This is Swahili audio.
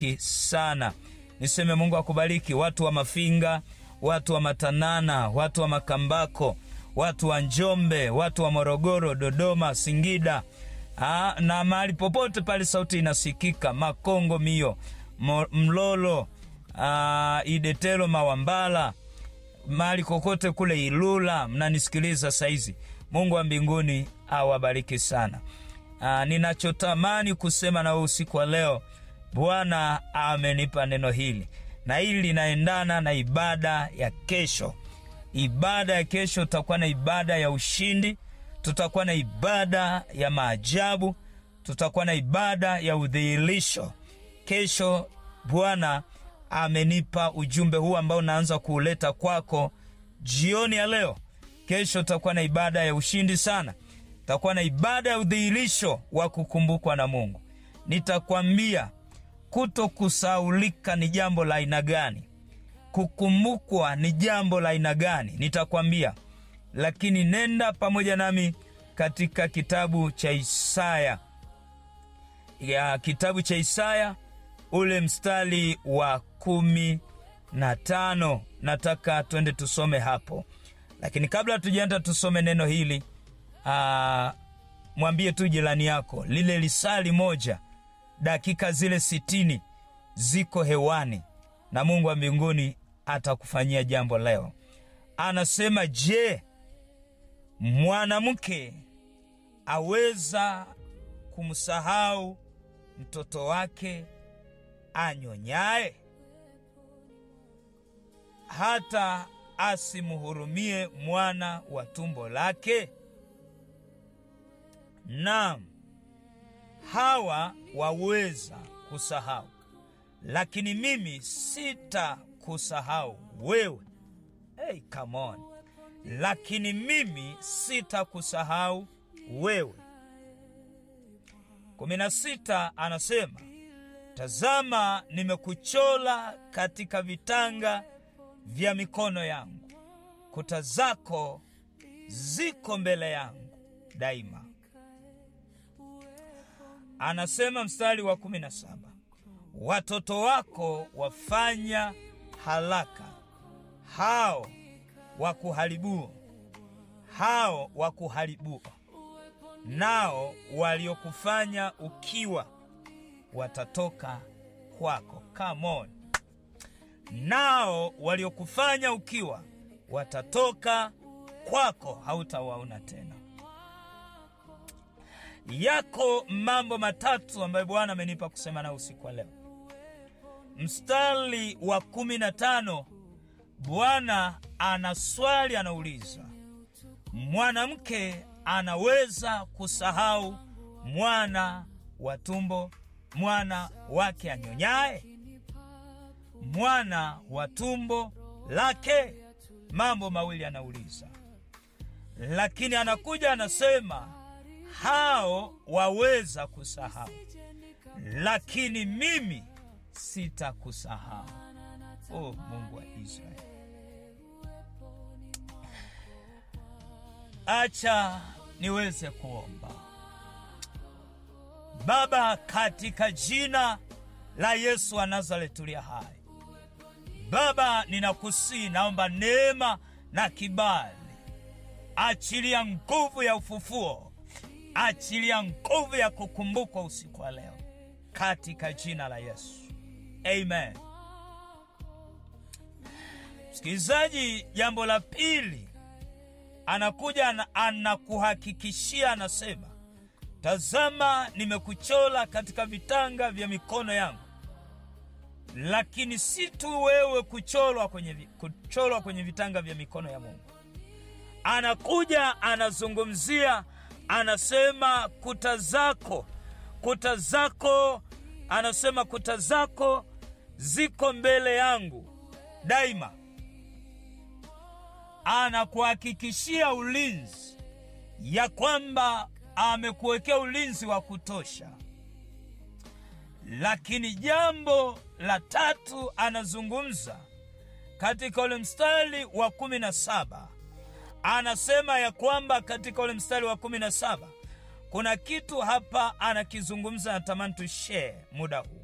sana. Niseme Mungu akubariki watu wa Mafinga, watu wa Matanana, watu wa Makambako, watu wa Njombe, watu wa Morogoro, Dodoma, Singida Aa, na mahali popote pale sauti inasikika, Makongo, Mio, Mo, Mlolo, aa, Idetelo, Mawambala, mahali kokote kule Ilula mnanisikiliza saizi. Mungu wa mbinguni awabariki sana. Aa, ninachotamani kusema na usiku wa leo, Bwana amenipa neno hili na hili linaendana na ibada ya kesho. Ibada ya kesho tutakuwa na ibada ya ushindi, tutakuwa na ibada ya maajabu, tutakuwa na ibada ya udhihirisho. Kesho Bwana amenipa ujumbe huu ambao naanza kuuleta kwako jioni ya leo. Kesho tutakuwa na ibada ya ushindi sana, tutakuwa na ibada ya udhihirisho wa kukumbukwa na Mungu. Nitakwambia kuto kusaulika ni jambo la aina gani, kukumbukwa ni jambo la aina gani, nitakwambia. Lakini nenda pamoja nami katika kitabu cha Isaya ya kitabu cha Isaya ule mstari wa kumi na tano nataka twende tusome hapo, lakini kabla tujaenda tusome neno hili aa, mwambie tu jirani yako lile lisali moja dakika zile sitini ziko hewani na Mungu wa mbinguni atakufanyia jambo leo. Anasema, je, mwanamke aweza kumsahau mtoto wake anyonyaye, hata asimhurumie mwana wa tumbo lake? Naam, hawa waweza kusahau, lakini mimi sitakusahau wewe. Hey, come on. Lakini mimi sitakusahau wewe. kumi na sita anasema tazama, nimekuchola katika vitanga vya mikono yangu, kuta zako ziko mbele yangu daima. Anasema mstari wa kumi na saba watoto wako wafanya haraka, hao wakuharibuo, hao wakuharibuo, nao waliokufanya ukiwa watatoka kwako. Come on. Nao waliokufanya ukiwa watatoka kwako, hautawaona tena. Yako mambo matatu ambayo Bwana amenipa kusema nao usiku wa leo. Mstari wa kumi na tano Bwana ana swali, anauliza mwanamke anaweza kusahau mwana wa tumbo, mwana wake anyonyaye, mwana wa tumbo lake? Mambo mawili anauliza, lakini anakuja anasema hao waweza kusahau, lakini mimi sitakusahau. Oh, Mungu wa Israeli, acha niweze kuomba. Baba, katika jina la Yesu wa Nazareti uliye hai, Baba, ninakusii, naomba neema na kibali, achilia nguvu ya ufufuo achilia nguvu ya kukumbukwa usiku wa leo katika jina la Yesu, amen. Msikilizaji, jambo la pili anakuja anakuhakikishia, anasema tazama, nimekuchola katika vitanga vya mikono yangu. Lakini si tu wewe kucholwa kwenye, kucholwa kwenye vitanga vya mikono ya Mungu, anakuja anazungumzia anasema kuta zako, kuta zako, anasema kuta zako ziko mbele yangu daima. Anakuhakikishia ulinzi, ya kwamba amekuwekea ulinzi wa kutosha. Lakini jambo la tatu anazungumza katika ule mstari wa kumi na saba anasema ya kwamba katika ule mstari wa kumi na saba kuna kitu hapa anakizungumza, natamani tushare muda huu.